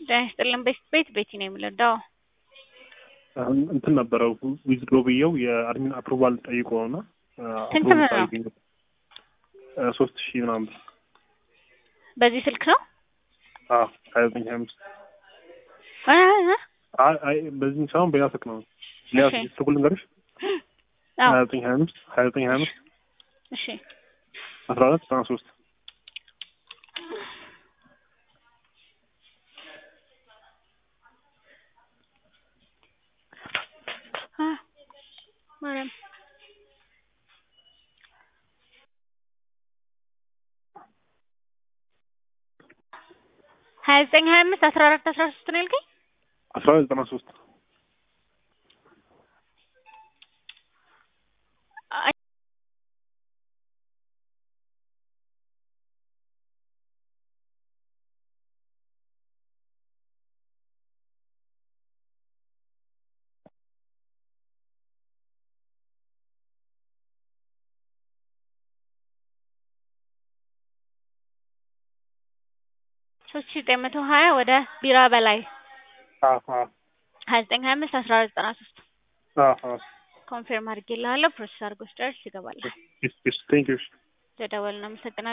ጤና ይስጥልን ቤት ቤት ቤቲ ነው የምንረዳው። አሁን እንትን ነበረው ዊዝድሮ ብየው የአድሚን አፕሩቫል ጠይቆ ነው እና ስንት ብር ነው? ሶስት ሺህ ምናምን ብር። በዚህ ስልክ ነው? አዎ ሀያ ዘጠኝ ሀያ አምስት እ እ አይ አይ በዚህ ሳይሆን በሌላ ስልክ ነው። ሌላ እሺ። ስልክ ልንገርሽ አዎ ሀያ ዘጠኝ ሀያ አምስት ሀያ ዘጠኝ ሀያ አምስት እሺ አስራ አራት ዘጠና ሶስት አ ማርያም ሀያ ዘጠኝ ሀያ አምስት አስራ አራት አስራ ሶስት ነው ያልከኝ? አስራ አራት ዘጠና ሶስት አይ ሶስት ሺህ ዘጠኝ መቶ ሀያ ወደ ቢራ በላይ አዎ አዎ ሀያ ዘጠኝ ሀያ አምስት አስራ አራት ዘጠና ሶስት አዎ አዎ ኮንፊርም አድርጌልሃለሁ። ፕሮሰስ አድርጎ ስጨርስ ይገባል። ቴንክ ዩ ተደወልን። አመሰግናለሁ።